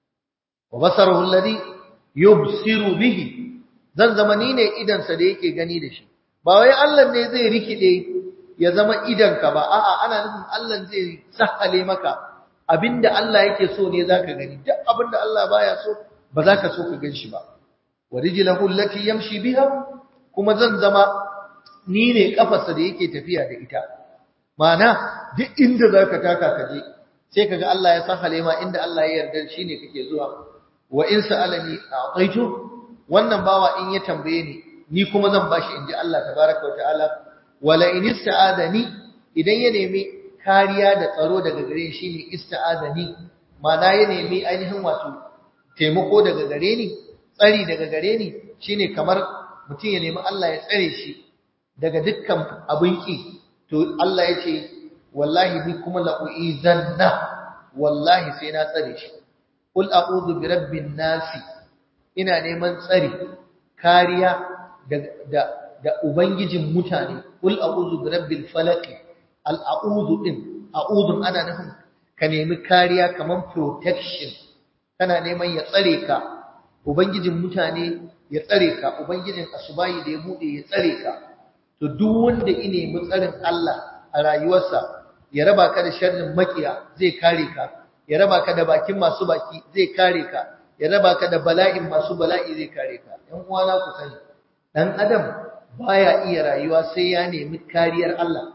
wa basaruhu alladhi yubsiru bihi zan zama ni ne idansa da yake gani da shi ba wai Allah ne zai rikide ya zama idanka ba a'a ana nufin Allah zai sahale maka abinda Allah yake so ne zaka gani duk abinda Allah baya so ba za ka so ka gan shi ba wa rijlahu allati yamshi biha kuma zan zama ni ne kafarsa da yake tafiya da ita ma'ana duk inda zaka taka ka je sai kaga Allah ya sahale ma inda Allah ya yarda shine kake zuwa wa in sa'alani a'taitu wannan bawa in ya tambaye ni ni kuma zan bashi inji Allah tabaraka wa ta'ala wala in ista'adani idan ya nemi kariya da tsaro daga gare shi ne ista'adani mana ya nemi ainihin wato taimako daga gare ni tsari daga gare ni shine kamar mutum ya nemi Allah ya tsare shi daga dukkan abin ki to Allah ya ce wallahi ni kuma la uizanna wallahi sai na tsare shi qul a'udhu bi rabbin nasi ina neman tsari kariya da da ubangijin mutane kul a'udhu bi rabbil falaq al a'udhu din a'udhu ana nufin ka nemi kariya kaman protection kana neman ya tsare ka ubangijin mutane ya tsare ka ubangijin asubayi da ya bude ya tsare ka to duk wanda ya nemi tsarin Allah a rayuwarsa ya raba ka da sharrin makiya zai kare ka ya raba ka da bakin masu baki zai kare ka ya raba ka da bala'in masu bala'i zai kare ka ‘yan uwana ku sani ɗan adam baya iya rayuwa sai ya nemi kariyar Allah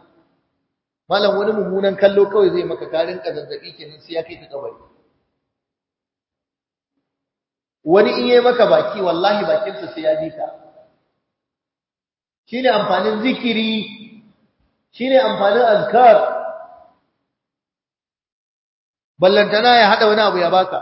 malam wani mummunan kallo kawai zai maka karin ka zazzabi kenan sai ya kai ka kabari wani in yi maka baki wallahi bakinsa sai ya ji ka shine amfanin zikiri shine amfanin azkar ballantana ya hada wani abu ya baka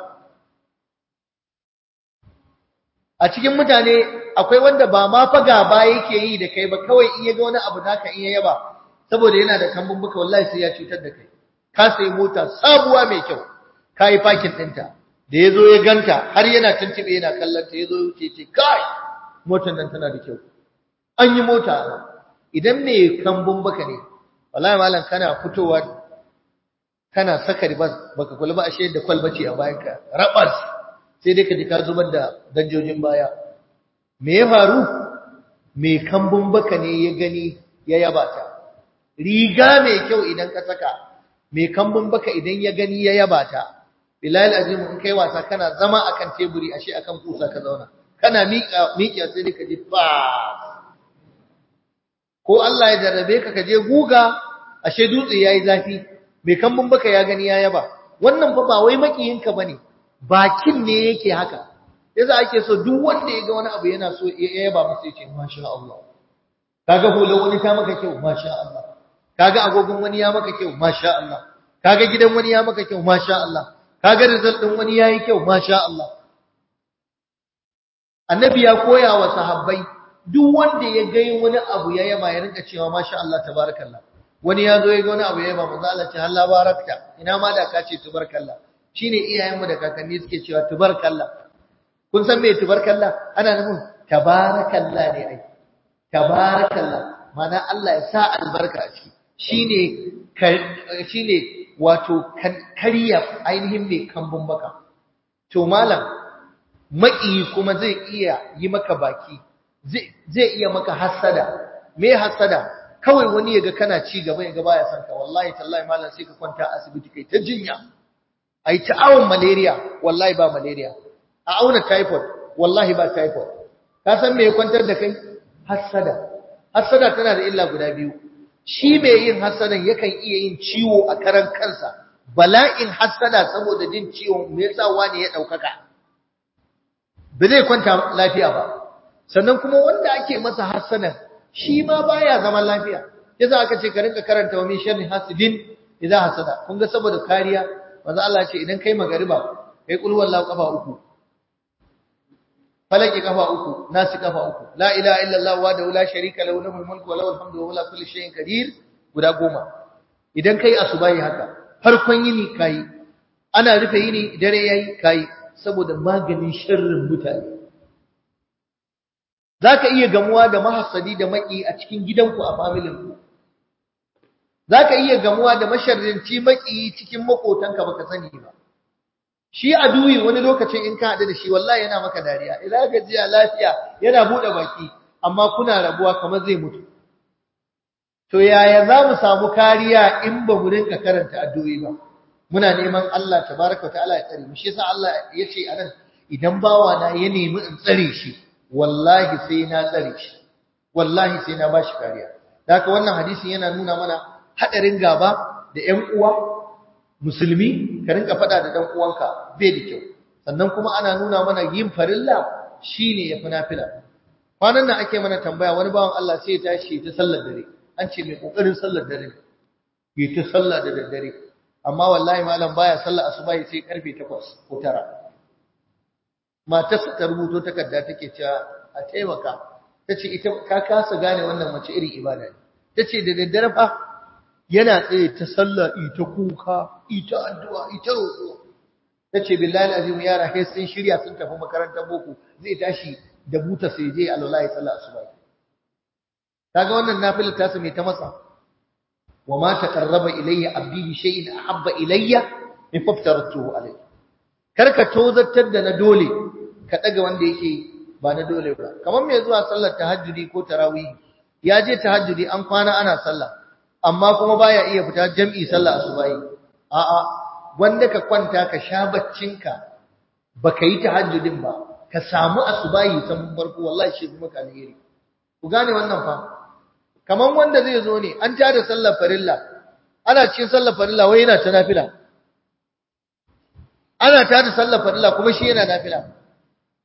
a cikin mutane akwai wanda ba ma fa gaba yake yi da kai ba kawai in ya ga wani abu naka in ya yaba saboda yana da kambun buka wallahi sai ya cutar da kai ka sai mota sabuwa mai kyau ka yi fakin ɗinta da ya zo ya ganta har yana tuntube yana kallon ta ya zo wuce ce kai motar nan tana da kyau an yi mota idan mai kambun baka ne wallahi malam kana fitowa kana saka ribas baka kula ba ashe da kwalbace a bayanka rabas sai dai ka ji ka zubar da danjojin baya me ya faru mai kambun baka ne ya gani ya yaba ta riga mai kyau idan ka saka mai kambun baka idan ya gani ya yaba ta bilal azim in kai wasa kana zama akan teburi ashe akan kusa ka zauna kana miƙa miƙa sai dai ka ji fa ko Allah ya jarrabe ka ka je guga ashe dutse yayi zafi mai kambun baka ya gani ya yaba wannan fa ba wai makiyinka bane bakin ne yake haka yasa ake so duk wanda ya ga wani abu yana so ya yaba masa ya ce masha Allah kaga hulan wani ta maka kyau masha Allah kaga agogon wani ya maka kyau masha Allah kaga gidan wani ya maka kyau masha Allah kaga result din wani yayi kyau masha Allah annabi ya koya wa sahabbai duk wanda ya ga wani abu ya yaba ya rinka cewa masha Allah tabarakallah wani ya zo ya ga wani abu ya yaba manzo Allah ce Allah barakta ina ma da ka ce tabarakallah shine iyayenmu da kakanni suke cewa tabarakallah kun san me tabarakallah ana nufin tabarakallah ne ai tabarakallah mana Allah ya sa albarka a ciki shine shine wato kariya ainihin mai kambun baka to malam maki kuma zai iya yi maka baki zai iya maka hasada me hasada kawai wani yaga kana ci gaba yaga baya son ka wallahi tallahi malam sai ka kwanta asibiti kai ta jinya ai ta awon malaria wallahi ba malaria a auna typhoid wallahi ba typhoid ka san me ya kwantar da kai hasada hasada tana da illa guda biyu shi mai yin hasadan yakan iya yin ciwo a karan kansa bala'in hasada saboda jin ciwon me yasa wani ya daukaka ba zai kwanta lafiya ba sannan kuma wanda ake masa hasadan shi ma baya zaman lafiya yasa aka ce ka rinka karanta wa min sharri hasidin idan hasada kun ga saboda kariya manzo Allah ce idan kai magariba kai kul wallahu kafa uku falaki kafa uku nasi kafa uku la ilaha illallah wa la sharika lahu lahul mulku wa lahul hamdu wa huwa kulli shay'in qadir guda goma idan kai asubahi haka farkon yini kai ana rufe yini dare yayi kai saboda maganin sharrin mutane zaka iya gamuwa da mahassadi da maki a cikin gidanku a familin ku zaka iya gamuwa da masharrinci maki cikin makotanka baka sani ba shi aduyi wani lokacin in ka haɗu da shi wallahi yana maka dariya ila gajiya lafiya yana buɗe baki amma kuna rabuwa kamar zai mutu to yaya za mu samu kariya in ba mu rinka karanta addu'o'i ba muna neman Allah tabaraka wa ta'ala ya tsare mu shi yasa Allah ya ce anan idan bawa na ya nemi in tsare shi wallahi sai na tsare shi wallahi sai na bashi kariya haka wannan hadisin yana nuna mana hadarin gaba da ƴan uwa musulmi ka rinka faɗa da dan uwanka bai da kyau sannan kuma ana nuna mana yin farilla shine yafi nafila kwanan nan ake mana tambaya wani bawan Allah sai ya tashi ta sallar dare an ce mai kokarin sallar dare yi ta sallah da daddare amma wallahi malam baya sallar asuba sai karfe 8 ko 9 matarsa ta rubuto takarda take cewa a taimaka tace ita ka kasa gane wannan mace irin ibada ne tace da daddare fa yana tsaye ta sallah ita kuka ita addu'a ita roƙo tace billahi alazim yara kai sun shirya sun tafi makarantar boko zai tashi da buta sai je alwallahi sallah asuba kaga wannan nafilar ta mai ta masa wa ma taqarraba ilayya abdi bi shay'in ahabba ilayya min faftaratuhu alayhi karka tozartar da na dole ka daga wanda yake ba na dole ba kamar mai zuwa sallar tahajjudi ko tarawih ya je tahajjudi an kwana ana sallah amma kuma baya iya fita jam'i sallah asubahi a'a wanda ka kwanta ka sha baccinka baka yi tahajjudin ba ka samu asubahi san farko wallahi shi kuma alheri ku gane wannan fa kaman wanda zai zo ne an tada sallar farilla ana cikin sallar farilla wai yana ta nafila ana tada sallar farilla kuma shi yana nafila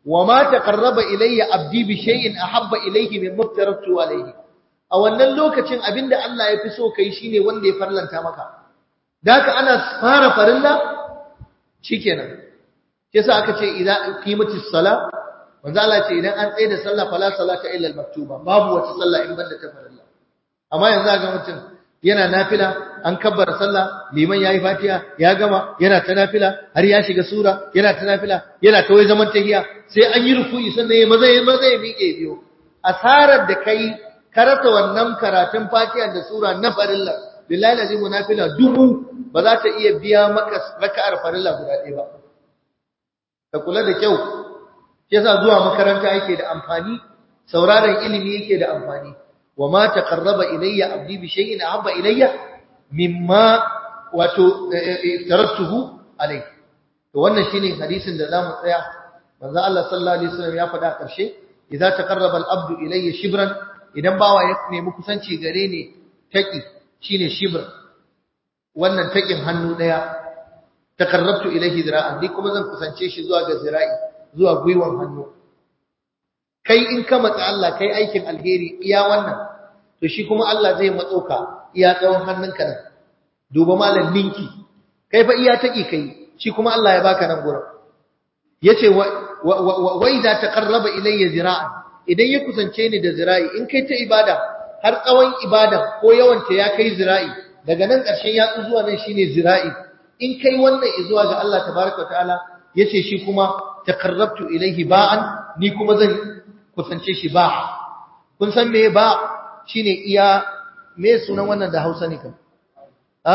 wa ma taqarraba ilayya abdi bi shay'in ahabba ilayhi mimma aftaratu alayhi a wannan lokacin abinda Allah ya fi so kai shine wanda ya farlanta maka da haka ana fara farilla shikenan yasa aka ce idan qimatis sala manzo Allah ce idan an tsaye da sallah fala salata illa al-maktuba babu wata sallah in banda ta farilla amma yanzu ga mutum yana nafila an kabbara sallah liman yayi fatiha ya gama yana ta nafila har ya shiga sura yana ta nafila yana ta wai zaman tahiya sai an yi ruku'i sannan ya maza ya maza ya miƙe biyo asarar da kai karata wannan karatun fatiha da sura na farilla billahi lazim nafila dubu ba za ta iya biya maka raka'ar farilla guda ɗaya ba ka kula da kyau yasa zuwa makaranta yake da amfani sauraron ilimi yake da amfani wa ma taqarraba ilayya abdi bi shay'in ahabba ilayya mimma wato tarattuhu alayhi to wannan shine hadisin da zamu tsaya manzo Allah sallallahu alaihi wasallam ya faɗa a ƙarshe idza taqarraba al-abdu ilayya shibran idan bawa ya nemi kusanci gare ni taki shine shibr wannan takin hannu daya taqarrabtu ilayhi zira'an ni kuma zan kusance shi zuwa ga zira'i zuwa gwiwan hannu kai in ka matsa Allah kai aikin alheri iya wannan to shi kuma Allah zai matso ka iya tsawon hannunka nan duba malam ninki kai fa iya taki kai shi kuma Allah ya baka nan gurin yace wa wa idza taqarraba ilayya zira'an idan ya kusance ni da zira'i in kai ta ibada har tsawon ibada ko yawan ta ya kai zira'i daga nan ƙarshen yatsu zuwa nan shine zira'i in kai wannan zuwa ga Allah tabaraka ta'ala yace shi kuma taqarrabtu ilayhi ba'an ni kuma zan kusance shi ba kun san me ba shine iya me sunan wannan da Hausa ne kan ha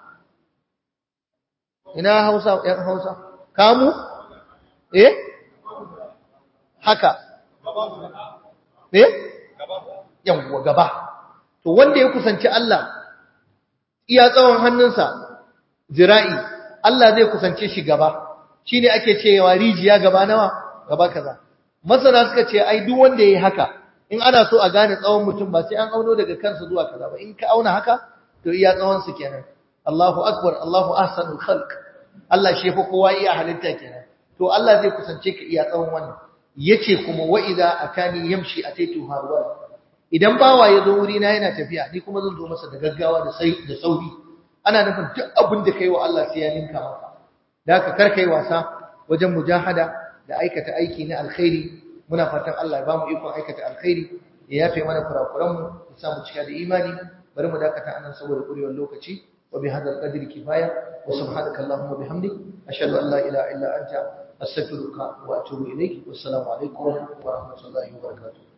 ina Hausa yan Hausa kamu eh haka eh yawwa gaba to wanda ya kusanci Allah iya tsawon hannunsa zira'i Allah zai kusance shi gaba shine ake cewa rijiya gaba nawa gaba kaza masana suka ce ai duk wanda yayi haka in ana so a gane tsawon mutum ba sai an auno daga kansa zuwa kaza ba in ka auna haka to iya tsawon su kenan Allahu akbar Allahu ahsanul khalq Allah shi fa kowa iya halitta kenan to Allah zai kusance ka iya tsawon wannan yace kuma wa idza atani yamshi ataitu harwala idan bawa ya zo wuri na yana tafiya ni kuma zan zo masa da gaggawa da sai da sauri ana nufin duk abin da kai wa Allah sai ya ninka maka da haka kar kai wasa wajen mujahada da aikata aiki na alkhairi muna fatan Allah ya bamu ikon aikata alkhairi ya yafe mana kurakuran mu ya sa mu cika da imani bari mu dakata anan saboda kurewar lokaci wa bi hadal qadri kifaya wa subhanaka allahumma bihamdik ashhadu an la ilaha illa anta astaghfiruka wa atubu ilaik wassalamu alaikum wa rahmatullahi wa barakatuh